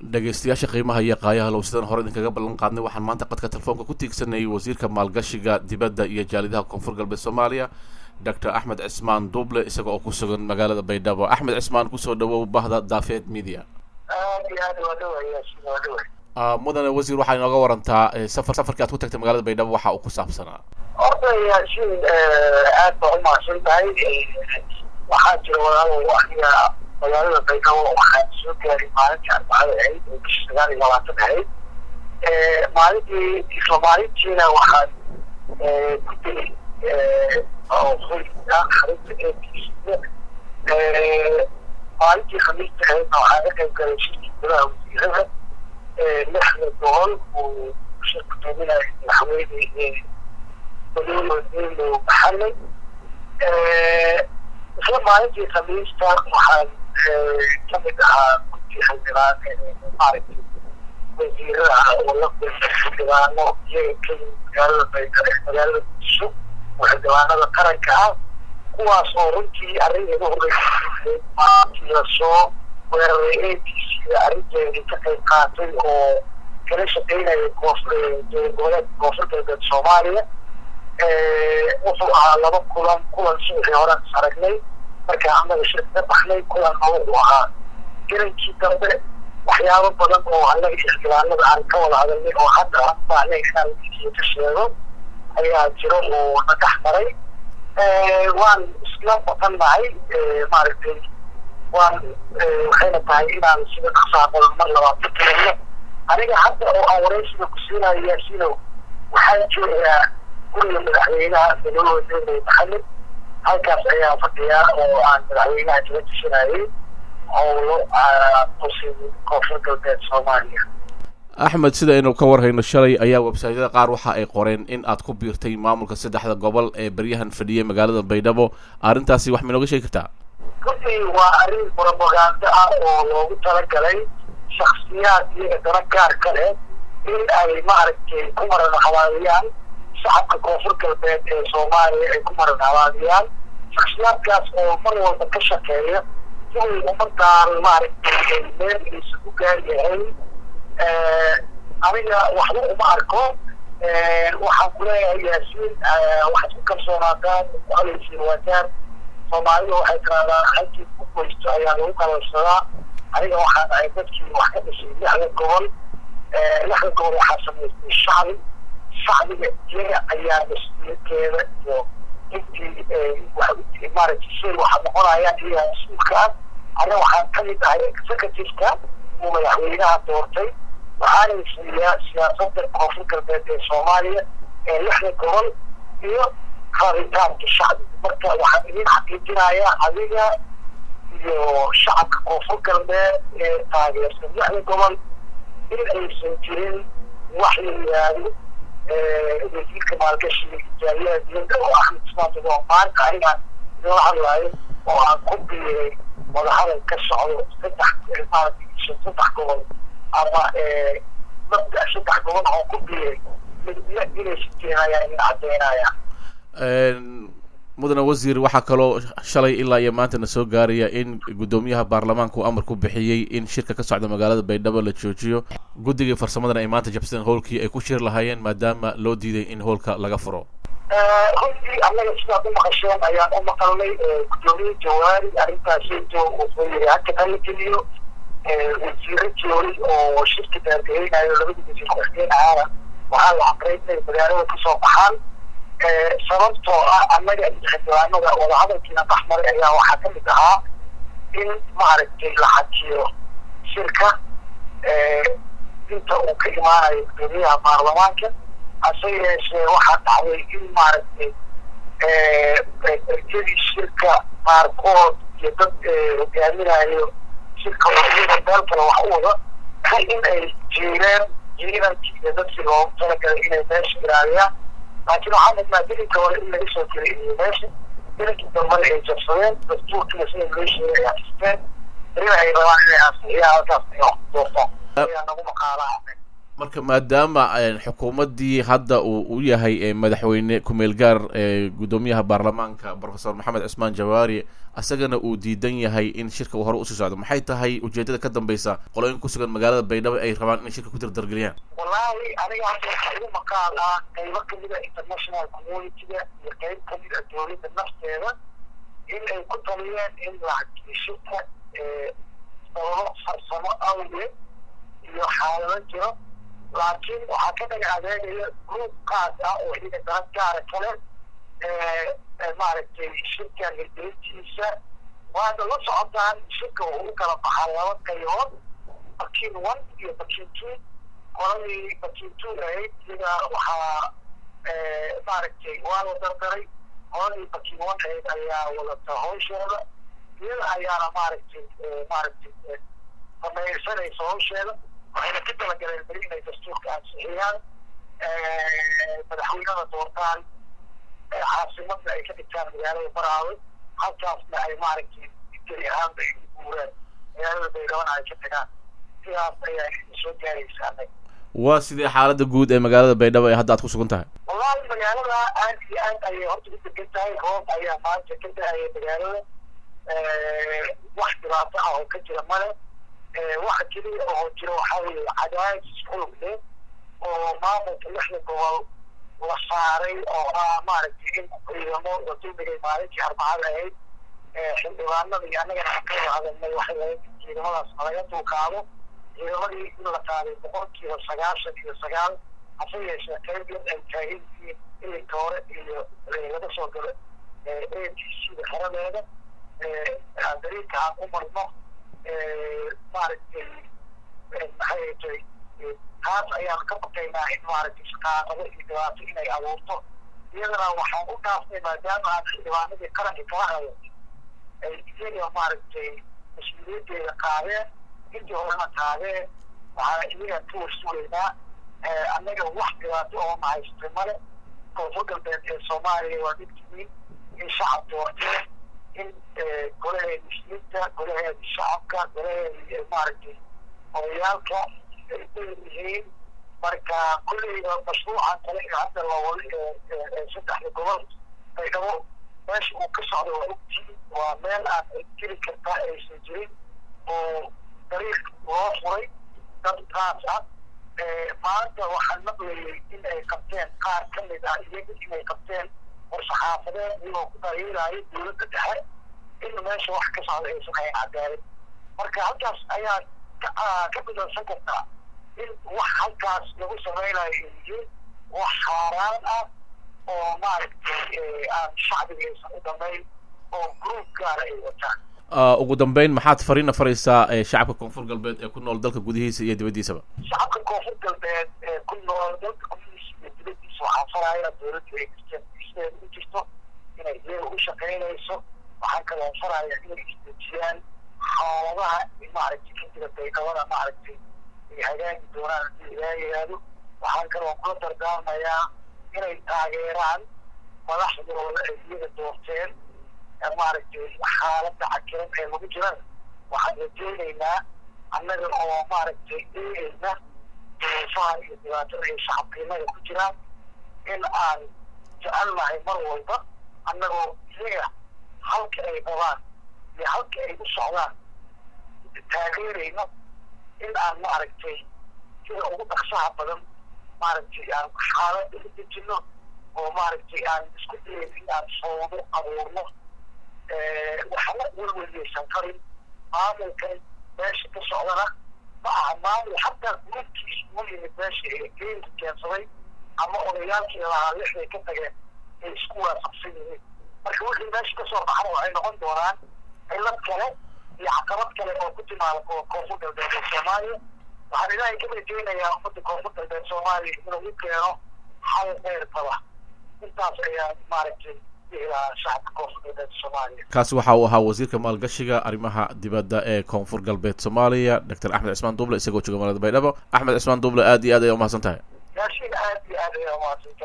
dhegeystayaasha qiimaha iyo qaayaha low sidaan hore idinkaga ballan qaadnay waxaan maanta qadka telefoonka ku tiigsanayay wasiirka maalgashiga dibadda iyo jaalidaha koonfur galbeed soomaaliya doctor axmed cismaan duble isaga oo ku sugan magaalada baydhabo axmed cismaan kusoo dhawow bahda daafeed media aad iyo aad waa dhawaya waa dhaway mudane wasiir waxaa inooga warantaa safar safarkii aad ku tagtay magaalada baydhabo waxa uu ku saabsanaa horta yaasiin aad baa umahadsan tahay waxaa jira walaalow aniga magaalada baydhabo waxaan soo gaaray maalintii arbacada ahayd oo bisha sagaal iyo labaatan ahayd maalintii isla maalintiina waxaan ku tegey oo hoyga xarunta eebkiisa maalintii khamiista ahaydna waxaan ka qayb galay shirkii gudaha wasiirada lixda gobol uu shir gudoominayo madaxweyne madaxweyne bello maxamed isla maalintii khamiista waxaan kamid ahaa guddi xildhibaan maaragtay wasiirada oo la kulmay xildhibaano iyaga ka yimid magaalada baydhabo magaalada muqdisho oo xildhibaanada qaranka ah kuwaas oo runtii arrin iga horreysay maalintii lasoo weeraray a b c da arrinteedii ka qayb qaatay oo kala shaqeynaya koonfur goboleedka koonfur galbeed soomaaliya wuxuu ahaa laba kulan kulan subaxii hore is aragnay markaa annaga shir ka baxnay kulanna wuxuu ahaa garankii dambe waxyaabo badan oo annaga xildhibaanada aan ka wada hadalnay oo hadda aan baahnay inaan wiikiyo ka sheego ayaa jiro oo na dhex maray waan isla maqannahay maaragtay waan waxayna tahay inaan sida dhaqsaa badan mar labaad ka taganno aniga hadda oo aan waraysiga ku siinayo yaasiino waxaan joogaa guriga madaxweynaha madaxweyne maxamed halkaas ayaa fadhiyaa oo aan madaxweynaha kaga tushinayay howlo qusin koonfur galbeed soomaaliya axmed sida aynu ka warhayno shalay ayaa websaytyada qaar waxa ay qoreen in aad ku biirtay maamulka saddexda gobol ee beryahan fadhiyay magaalada baydhabo arrintaasi wax ma inooga sheegi kartaa runtii waa arrin propaganda ah oo loogu talagalay shaksiyaad iyaga dana gaar ka leh in ay maaragtay ku maran habaabiyaan shacabka koonfur galbeed ee soomaaliya ay ku maran habaabiyaan shaksiyaadkaas oo mar walba ka shaqeeya sidii ummadaan maaragtay meel aysan u gaari lahayn aniga waxba uma arko waxaan kuleeyahay yaasiin waxaad ku kalsoonaataan ku halaysiin waataan soomaalida waxay tirahdaan halkii ku goysto ayaa lagu kalaysadaa aniga waxaan ahay dadkii wax ka dhisay lixda gobol lixda gobol waxaa samaystay shacbi shacbiga iyaga ayaa mas-uuliyadkeeda iyo intii maaragtay shay waxa noqonayaan iyaga mas-uulka ah aniga waxaan kamid ahay executiveka uu madaxweynaha doortay waxaana fuliyaa siyaasada koonfur galbeed ee soomaaliya ee lixda gobol iyo rabitaanka shacbiga marka waxaan idin xaqiijinayaa adiga iyo shacabka koonfur galbeed ee taageersan lixda gobol in aysan jirin wax la yihaahdo wasiirka maalgashiga ijaaliyaha diyadda oo axmed ismaan oo maanta anigaan idinla hadlaayo oo aan ku biiray wadahadal ka socdo saddex maaragtay saddex gobol ama mabda saddex gobol oo ku biiray midna inaysan jirin ayaa idin caddeynaya mudane wasiir waxaa kaloo shalay ilaa iyo maantana soo gaaraya in guddoomiyaha baarlamaanka uu amar ku bixiyey in shirka ka socda magaalada baydhabo la joojiyo guddigii farsamadana ay maanta jabsadeen howlkii ay ku shir lahaayeen maadaama loo diiday in howlka laga furo runtii annaga sidaad u maqasheen ayaan u maqalnay guddoomiye jawaari arrintaasito wuxuu yiri haka kala geliyo wasiiro joori oo shirka daargeynayo labadii wasiir ku-xigeen ahaana waxaa la amray inay magaalada kasoo baxaan sababtoo ah annaga iyo xildhibaanada wadahadalkiina baxmaray ayaa waxaa ka mid ahaa in maaragtay la xajiyo shirka inta uu ka imaanayo guddoomiyaha baarlamaanka hase yeeshee waxaa dhacday in maaragtay erjadii shirka qaarkood iyo dad hogaaminayo shirka oo iyada meel kale wax u wada in ay jiireen ciidankii iyo dadkii loogu talagalay inay meesha ilaaliyaan laakiin waxaa mudnaa dilinka hore in laga soo gelay meesha dilinkii dambana ay jabsadeen dastuurkiina sida loo sheegay ay afisteen berina ay rabaan inay ansixiyaan halkaas ay wax doortaan ayaa nagu maqaalaha marka maadaama xukuumaddii hadda uu u yahay madaxweyne ku-meel gaar guddoomiyaha baarlamaanka professor maxamed cismaan jawaari isagana uu diidan yahay in shirka uu hore usii socdo maxay tahay ujeedada ka dambeysa qolooyin ku sugan magaalada baydhabo ay rabaan inay shirka ku dardargeliyaan wallaahi aniga hadda waxaa igu maqaal ah qaybo kamid a international community-ga iyo qayb kamid a dowladda nafteeda in ay ku taliyeen in lacagtii shirka sababo farsamo awgeed iyo xaalado jiro laakiin waxaa ka dhaga adeegaya group qaas ah oo iyaga darad gaara kale maaragtay shirkan hirgelintiisa waana la socotaan shirka uu u kala baxaa laba qaybood bakin one iyo bakin two qoladii bakin two ahayd iyaga waxaa maaragtay waa la dardaray qoladii bakin one ahayd ayaa wadata hawsheeda iyada ayaana maaragtay maaragtay samaysanaysa hawsheeda waxayna ka talagaleen beri inay dastuurka ansixiyaan madaxweynada doortaan caasimadna ay ka dhigtaan magaalada baraawe halkaasna ay maaragtay geli ahaanba ay guuraan magaalada baydhabana ay ka tagaan sidaas ayaa soo gaaraysa anaga waa sidee xaalada guud ee magaalada baydhabo ee hadda aad ku sugan tahay wallahi magaalada aad iyo aad ayay horta u degan tahay roob ayaa maanta ka da-aya magaalada wax dhibaato ah oo ka jira male waxa keliya oo jira waxaa weeye cadaadis xulug leh oo maamulka lixda gobol la saaray oo ah maaragtay in ciidamo la duldhigay maalintii arbacada ahayd xildhibaanada iyo annagana ka wada hadalnay waxay lahayd ciidamadaas nalaga dulqaado ciidamadii in la qaaday boqolkiiba sagaashan iyo sagaal hase yeeshee qayb yar ay taagan yihiin ilinka hore iyo laga soo galo a t c da xeradeeda dariinka aan u marno maaragtay maxay tay taas ayaan ka baqaynaa in maaragtay shaqaaqado iyo dhibaato inay abuurto iyadana waxaan u dhaafnay maadaama aan xildhibaanadii qaranka kala hayo ay iyaga maaragtay mas-uuliyaddeeda qaadeen intii horena qaadeen waxaa iyagaan ka warsugaynaa annaga wax dhibaato oo mahaystay male koonfur galbeed ee soomaaliya waa dhibtihiin in shacab doorteen in golaheeda muslimiinta golaheeda shacabka golaheeda maaragtay odayaalka ay leeyihiin marka kulleyba mashruucan kale ee hadda la wado saddexda gobol baydhabo meesha uu ka socdo waa ogtiin waa meel aan geli kartaa aysan jirin oo dariiq loo furay dad qaas ah maanta waxaan maqlayay in ay qabteen qaar ka mid ah iyaga inay qabteen war-saxaafadeed iyagoo ku dhaliilaayo dowladda dhexe in meesha wax ka socda aysan hayn cadaalad marka halkaas ayaa ka bidansan kartaa in wax halkaas lagu samaynayo ay yihiin wax xaaraan ah oo maaragtay aan shacbiga aysan u dhamayn oo group gaara ay wataan ugu dambeyn maxaad fariina faraysaa shacabka koonfur galbeed ee ku nool dalka gudihiisa iyo dibaddiisaba shacabka koonfur galbeed ee ku nool dalka gudihiisa iyo dibaddiisa waxaan farayaa dowladdu ay sideeda u jirto inay iyaga u shaqaynayso waxaan kaloo farayaa inay isdejiyaan xaaladaha maaragtay ka jira baydhabada maaragtay ay hagaagi doonaan haddii ilaa yiraahdo waxaan kaloo kula dardaarmayaa inay taageeraan madaxdooda ay iyaga doorteen maaragtay xaaladda cakiran ee lagu jiran waxaan rajeynaynaa annaga oo maaragtay eegayna duruufaha iyo dhibaatada ay shacabkiinaga ku jiraan in aan jecelnahay mar walba annagoo iyaga halka ay qabaan iyo halka ay u socdaan taageerayno in aan maaragtay sida ugu dhaqsaha badan maaragtay aan xaaladda u dejino oo maaragtay aan isku dayin in aan soodo abuurno waxba welweliyaysan karin maamulkan meesha ka socdana ma aha maamul xataa gurubkiisa u yimid meesha ee geynka keensaday ama odayaalkii lahaa lixday ka tageen ay isku waafaqsan yihiin marka wixii meesha kasoo baxana waxay noqon doonaan cilad kale iyo caqabad kale oo ku timaada koonfur galbeed ee soomaaliya waxaan ilaahay ka rajeynayaa ummadda koonfur galbeed soomaaliya inuu u keeno xal dheer qaba intaas ayaa maaragtay kaasi waxa uu ahaa wasiirka maalgashiga arrimaha dibadda ee koonfur galbeed soomaaliya doctor axmed cismaan duble isagoo jooga magaalada baydhabo axmed cismaan duble aad iyo aad ayaa umahadsan tahay aad iyo aad ayaa umahadsan tahay